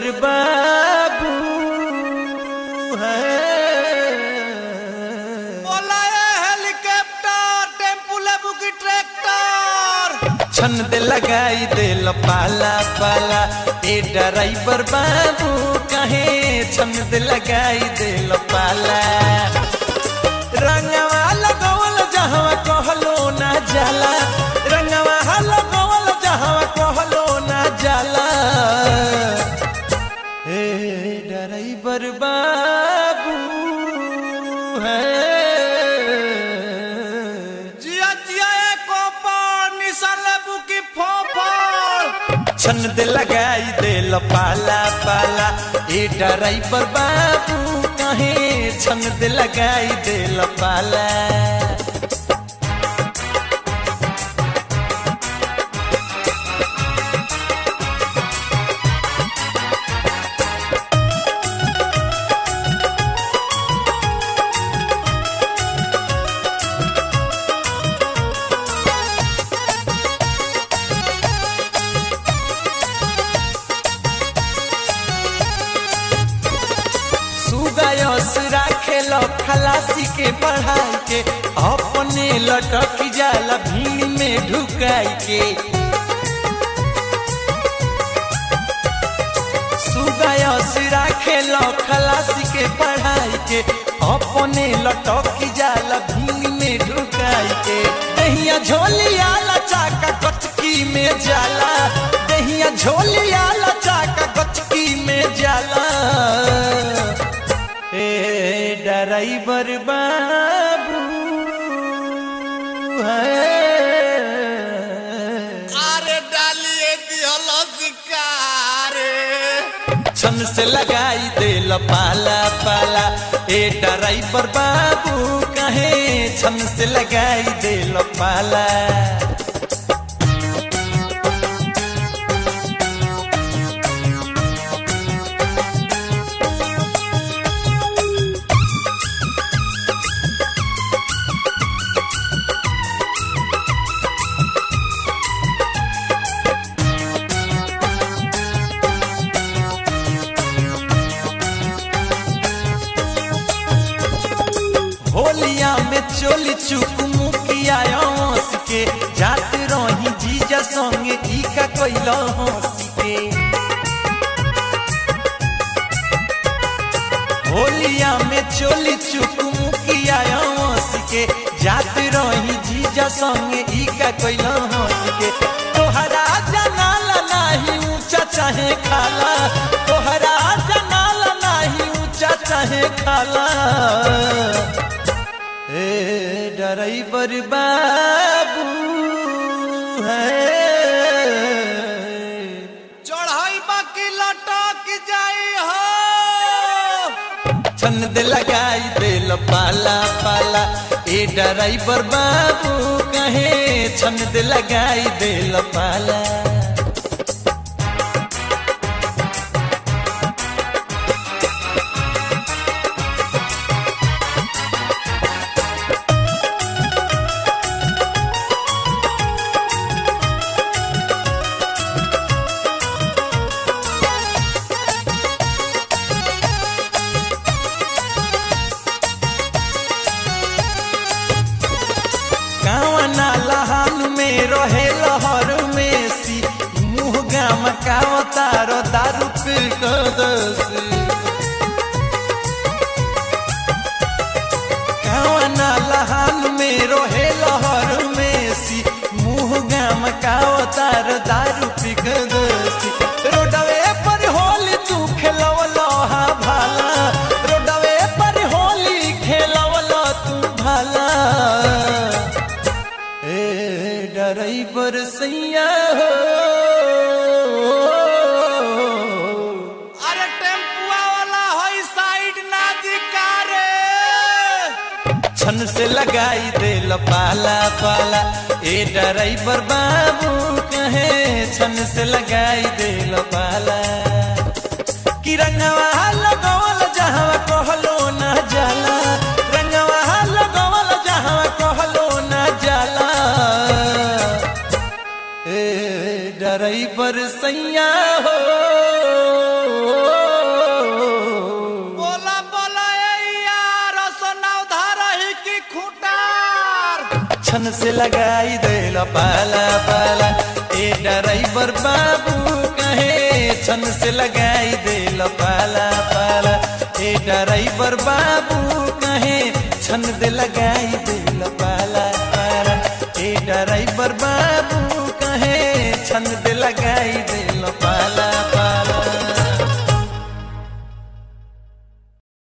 बाबू है बोला ये हेलीकॉप्टर टेम्पू लेबू की ट्रैक्टर छन दे लगाई दे पाला पाला ए ड्राइवर बाबू कहे छन दे लगाई दे पाला रंगवा लगवल जहवा कहलो ना जाला रंगवा लगवल जहवा कहलो ना जाला ए ड्राइवर बाबू है जिया जिया ए कोपर निशान लेबू की फोफर छन दे लगाई दे पाला पाला ए ड्राइवर बाबू कहे छन दे लगाई दे पाला सुगायस राखेल खलासी के पढ़ाई के अपने लटक जाला भीड़ में ढुकाई के सुगायस राखेल खलासी के पढ़ाई के अपने लटक जाला भीड़ में ढुकाई के दहिया झोलिया चाका कचकी में जाला दहिया झोलिया चाका कचकी में जाला ए ड्राइवर बाबू है अरे डालिए दिहल शिकारे छन से लगाई दे पाला पाला ए ड्राइवर बाबू कहे छन से लगाई दे पाला होलिया में चोली चुक मुखिया हंस के जात रही जीजा संगे ई का कैल हंस के होलिया में चोली चुक मुखिया हंस के जात रही जीजा संगे ई का कैल हंस के तोहरा जनाला नाही ऊंचा चाहे खाला तोहरा जनाला नाही ऊंचा चाहे खाला ए ड्राइवर बाबू है चढ़ाई बाकी लटक जाई हो छन दे लगाई दे पाला पाला ए ड्राइवर बाबू कहे छन दे लगाई दे पाला कावना लहान में रहे लहर में सी मुँह गाम कावतार दारू पी कदसी कावना लहान में रहे लहर में सी मुँह गाम कावतार दारू पी कदसी रोडवे पर होली तू खेलवलो हा भाला रोडवे पर होली खेलवलो तू भाला ए ड्राइवर सैया हो अरे टेम्पुआ वाला होई साइड ना दिकारे छन से लगाई दे पाला पाला ए ड्राइवर बाबू कहे छन से लगाई दे पाला कि रंगवा लगवल जहाँ कहलो ना जाला रंगवा लगवल जहाँ कहलो ना जाला ए ड्राइवर सैया हो छन से लगाई देला पाला पाला ए ड्राइवर बाबू कहे छन से लगाई देला पाला पाला ए ड्राइवर बाबू कहे छन दे लगाई देला पाला पाला ए ड्राइवर बाबू कहे छन दे लगाई